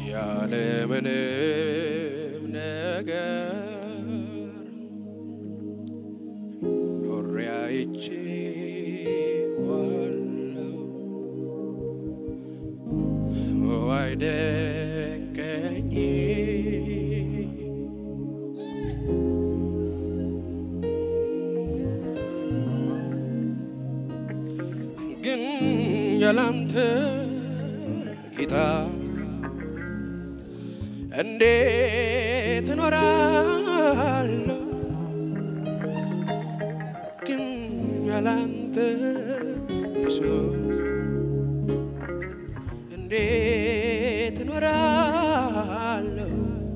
ያለምንም ነገር ኖሬ አይቼዋለሁ። አይደንቀኝ ግን ያላንተ ጌታ እንዴት እኖራለሁ? ግን ያላንተ ኢየሱስ እንዴት እኖራለሁ?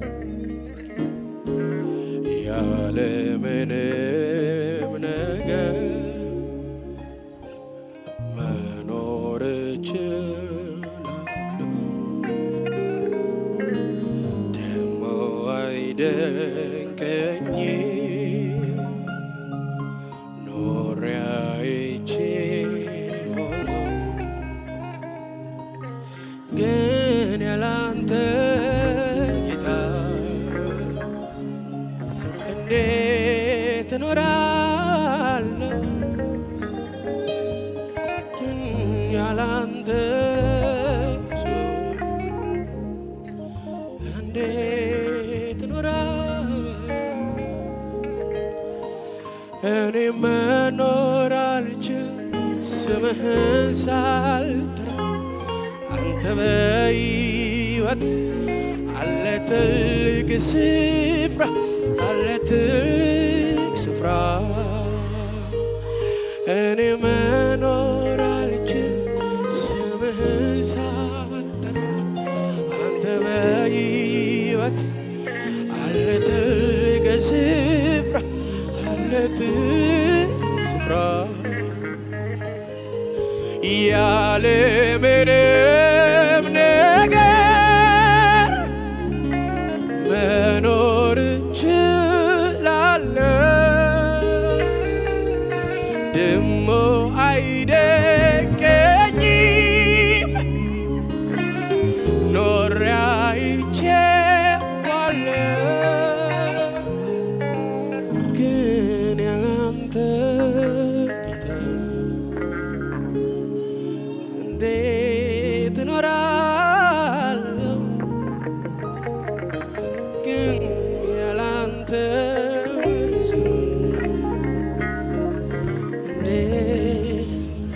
ያለምንም ነገር መኖር እችላለሁ። ደሞ አይደንቀኝም ኖሬ አይቼዋለሁ። ግን ያላንተ ጌታ እንዴት እኖራለሁ? ግን ያላንተ ኢየሱስ እንዴት እኖራለሁ? እኔ መኖር አልችል ስምህን ሳልጠራ አንተ በሕይወት አለ ትልቅ ስፍራ አለ ትልቅ ስፍራ እኔ መኖር አልችል ስምህን ሳልጠራ አንተ በሕይወት አለ ትልቅ ስፍራ አለ ትልቅ ስፍራ ያለ ምንም ነገር መኖር እችላለሁ። ደሞ አይደንቀኝም ኖሬ አይቼዋለሁ። ግን ያላንተ ጌታ እንዴት እኖራለሁ? ግን ያላንተ ኢየሱስ እንዴት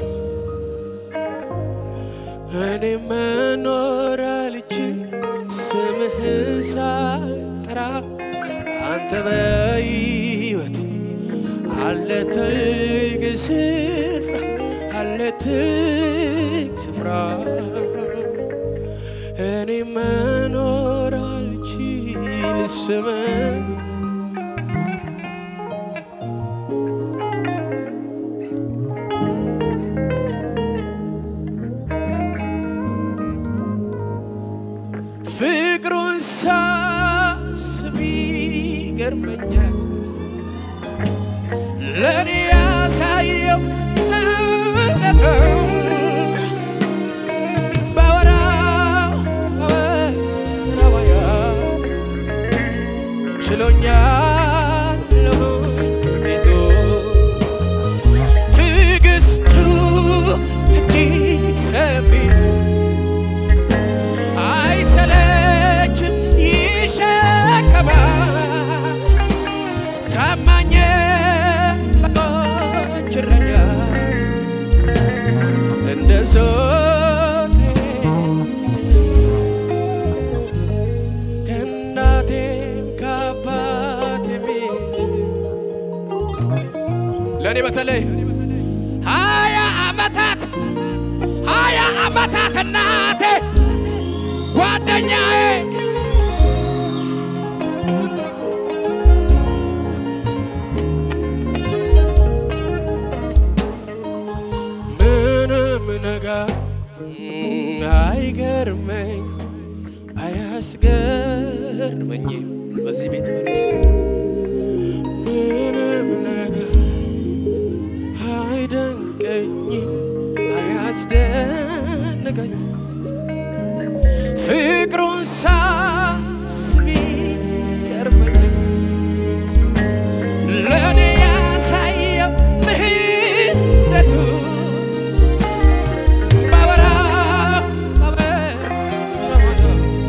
እኔ መኖር አልችል ስምህን ሳልጠራ አንተ በሕይወት አለ ትልቅ ስፍራ አለ ትልቅ ስፍራ እኔ መኖር አልችል ስምህን ፍቅሩን ሳስብ ይገርመኛል ለእኔ ያሳየው እውነትም ባወራው ባወራው ችሎኛል ቤቱ ትዕግስቱ እጅግ ሰፊ አይሰለችም ይሸከማል ታማኝ በጎች እረኛ እንደ ሶቴ ከእናቴም ከአባቴም ለእኔ በተለይ ሀያ ዓመታት ሀያ ዓመታት እናቴ ጓደኛዬ ምንም ነገር አይገርመኝ አያስገርመኝም በዚህ ቤት በሉት። ምንም ነገር አይደንቀኝም አያስደንቀኝም ፍቅሩን እሱን ሳስብ ይገርመኛል ለእኔ ያሳየው ምሕረቱ ባወራ ባወራ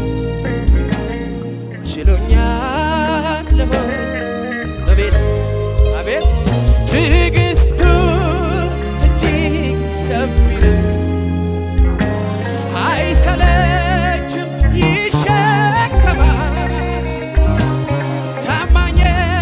ችሎኛል ሆይ አቤት አቤት ትዕግስቱ እጅግ ሰፊ ነው አይሰለችም ይሸከማል ታማኝ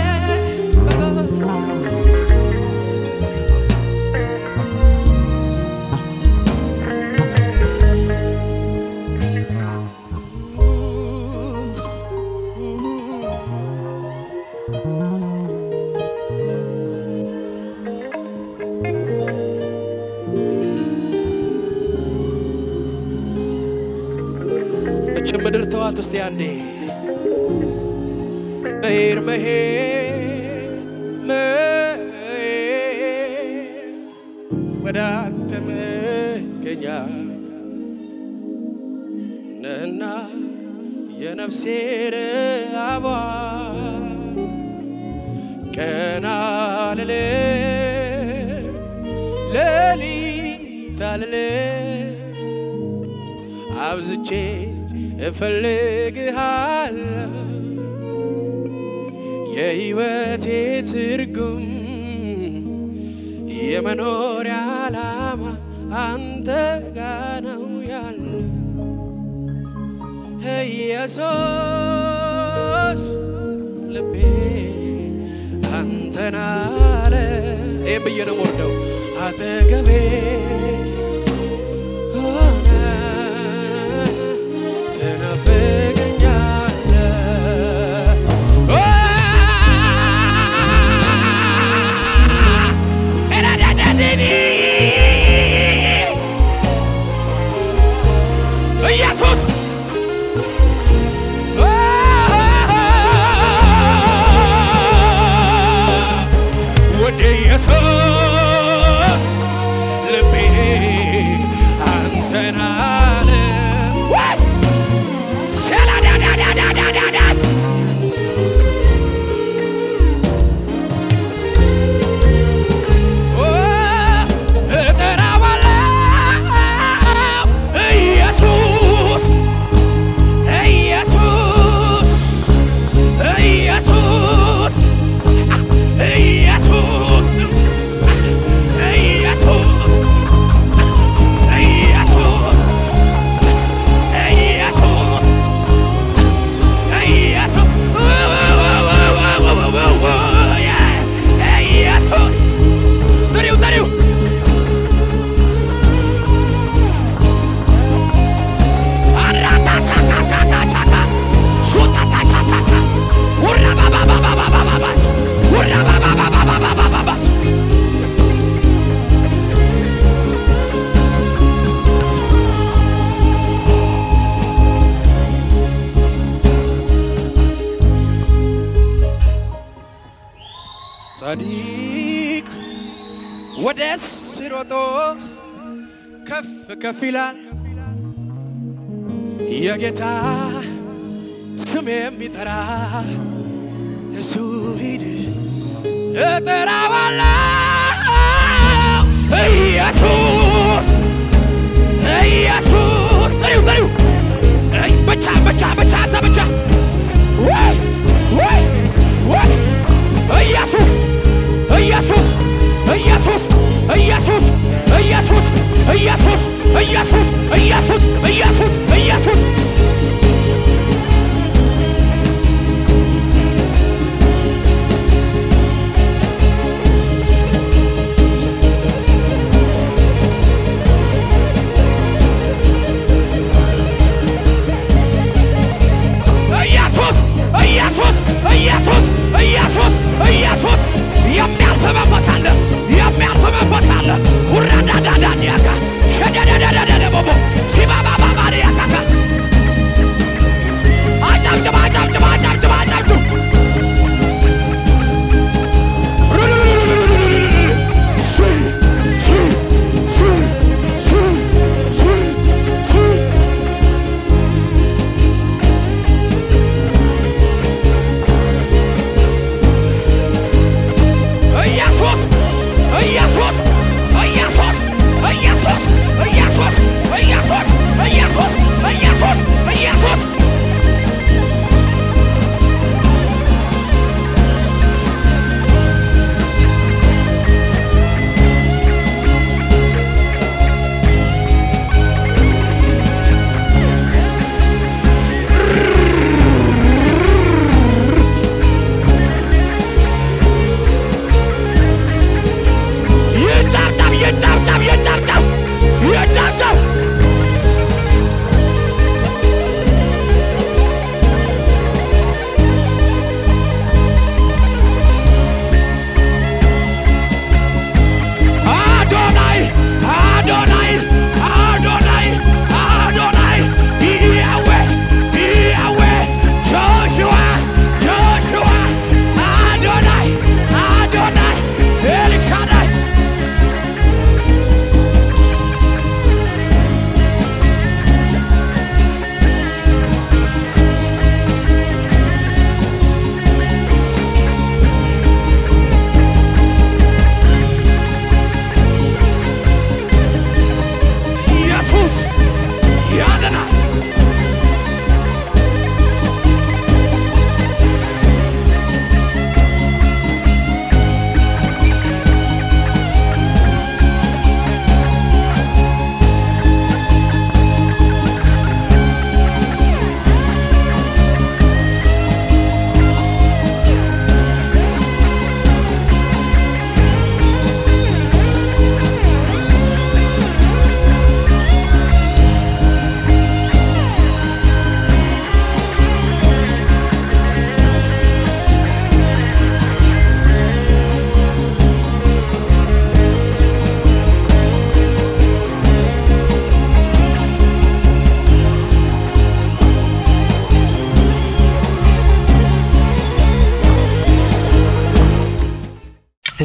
እች ምድር ተዋት ውስጥ አንዴ መሄድ መሄድ መሄድ ወደ አንተ መገኛ ነህና የነፍሴ ረሃቧ ቀና ልልም ሌሊት አልልም አብዝቼ እፈልግሃለሁ የሕይወቴ ትርጉም የመኖሪያ ዓላማ አንተ ጋ ነው ያለ ኢየሱስ ልቤ አንተን አለ ይህም ብዬ ነው የምወርደው አጠገቤ ሆነ ትናፍቀኛለህ ኢየሱስ ወደ ኢየሱስ ልቤ አንተን አለ ወይ ሰላዳዳዳዳዳዳ እጠራዋለሁ ኢየሱስ ኢየሱስ ኢየሱስ ኢየሱስ ኢየሱስ ኢየሱስ ኢየሱስ ኢየሱስ ጥሪው ጥሪው አራታታታታታታ ሹታታታታታ ውራባባባባባባባስ ውራባባባባባባባስ ጻድቅ ወደ ሲሮጦ ከፍ ከፍ ይላል የጌታ ስም የሚጠራ እሱ ሂድ እጠራዋለሁ ኢየሱስ ኢየሱስ ጥሪው ጥሪው እይ፣ ብቻ ብቻ ብቻ አንተ ብቻ ወይ ወይ ወይ ኢየሱስ ኢየሱስ ኢየሱስ ኢየሱስ ኢየሱስ ኢየሱስ ኢየሱስ ኢየሱስ ኢየሱስ ኢየሱስ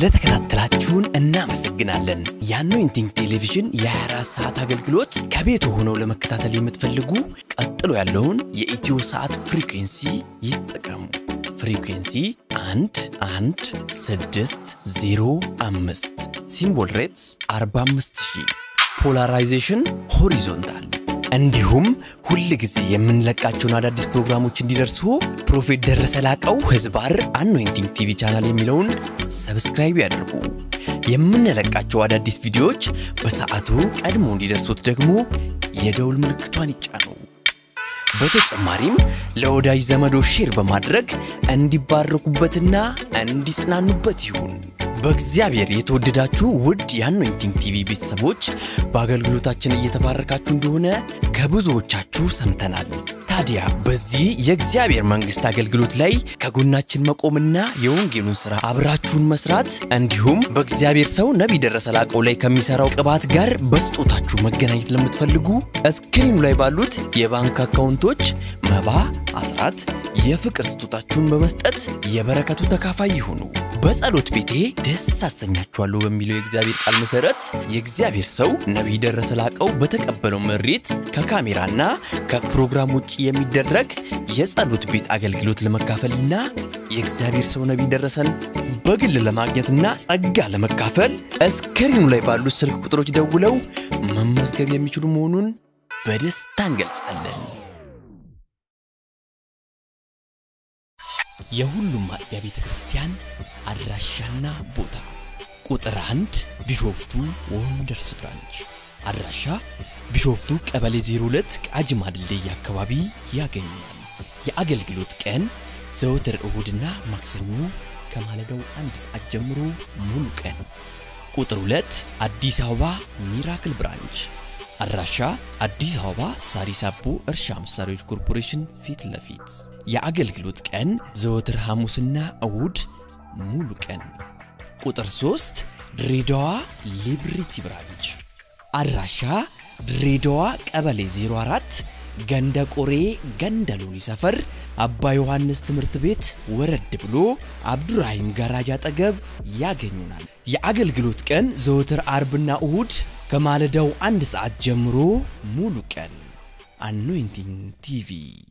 ስለተከታተላችሁን እናመሰግናለን። የአኖይንቲንግ ቴሌቪዥን የ24 ሰዓት አገልግሎት ከቤት ሆነው ለመከታተል የምትፈልጉ ቀጥሎ ያለውን የኢትዮ ሰዓት ፍሪኩንሲ ይጠቀሙ። ፍሪኩንሲ 1 1 6 0 5 ሲምቦል ሬትስ 45000 ፖላራይዜሽን ሆሪዞንታል እንዲሁም ሁል ጊዜ የምንለቃቸውን አዳዲስ ፕሮግራሞች እንዲደርሱ ፕሮፌት ደረሰ ላቀው ህዝባር አኖይንቲንግ ቲቪ ቻናል የሚለውን ሰብስክራይብ ያድርጉ። የምንለቃቸው አዳዲስ ቪዲዮዎች በሰዓቱ ቀድሞ እንዲደርሱት ደግሞ የደውል ምልክቷን ይጫኑ። በተጨማሪም ለወዳጅ ዘመዶ ሼር በማድረግ እንዲባረኩበትና እንዲጽናኑበት ይሁን። በእግዚአብሔር የተወደዳችሁ ውድ የአኖይንቲንግ ቲቪ ቤተሰቦች በአገልግሎታችን እየተባረካችሁ እንደሆነ ከብዙዎቻችሁ ሰምተናል። ታዲያ በዚህ የእግዚአብሔር መንግሥት አገልግሎት ላይ ከጎናችን መቆምና የወንጌሉን ሥራ አብራችሁን መስራት እንዲሁም በእግዚአብሔር ሰው ነቢይ ደረሰ ላቀው ላይ ከሚሠራው ቅባት ጋር በስጦታችሁ መገናኘት ለምትፈልጉ እስክሪኑ ላይ ባሉት የባንክ አካውንቶች መባ፣ አስራት፣ የፍቅር ስጦታችሁን በመስጠት የበረከቱ ተካፋይ ይሁኑ። በጸሎት ቤቴ ደስ አሰኛችኋለሁ በሚለው የእግዚአብሔር ቃል መሰረት የእግዚአብሔር ሰው ነቢይ ደረሰ ላቀው በተቀበለው መሬት ከካሜራና ከፕሮግራም ውጭ የሚደረግ የጸሎት ቤት አገልግሎት ለመካፈልና የእግዚአብሔር ሰው ነቢይ ደረሰን በግል ለማግኘትና ጸጋ ለመካፈል እስክሪኑ ላይ ባሉት ስልክ ቁጥሮች ደውለው መመዝገብ የሚችሉ መሆኑን በደስታ እንገልጻለን። የሁሉም አጥቢያ ቤተ ክርስቲያን አድራሻና ቦታ ቁጥር አንድ ቢሾፍቱ ወንደርስ ብራንች አድራሻ ቢሾፍቱ ቀበሌ 02 ቃጂማ ድልድይ አካባቢ ያገኛል። የአገልግሎት ቀን ዘወትር እሁድና ማክሰኞ ከማለዳው አንድ ሰዓት ጀምሮ ሙሉ ቀን። ቁጥር 2 አዲስ አበባ ሚራክል ብራንች አድራሻ አዲስ አበባ ሳሪስ አቦ እርሻ መሳሪያዎች ኮርፖሬሽን ፊት ለፊት የአገልግሎት ቀን ዘወትር ሐሙስና እሁድ ሙሉ ቀን። ቁጥር 3 ድሬዳዋ ሊብሪቲ ብራንች አድራሻ ድሬዳዋ ቀበሌ 04 ገንደ ቆሬ ገንደ ሎኒ ሰፈር አባ ዮሐንስ ትምህርት ቤት ወረድ ብሎ አብዱራሂም ጋራጅ አጠገብ ያገኙናል። የአገልግሎት ቀን ዘወትር አርብና እሁድ ከማለዳው አንድ ሰዓት ጀምሮ ሙሉ ቀን። አኖይንቲንግ ቲቪ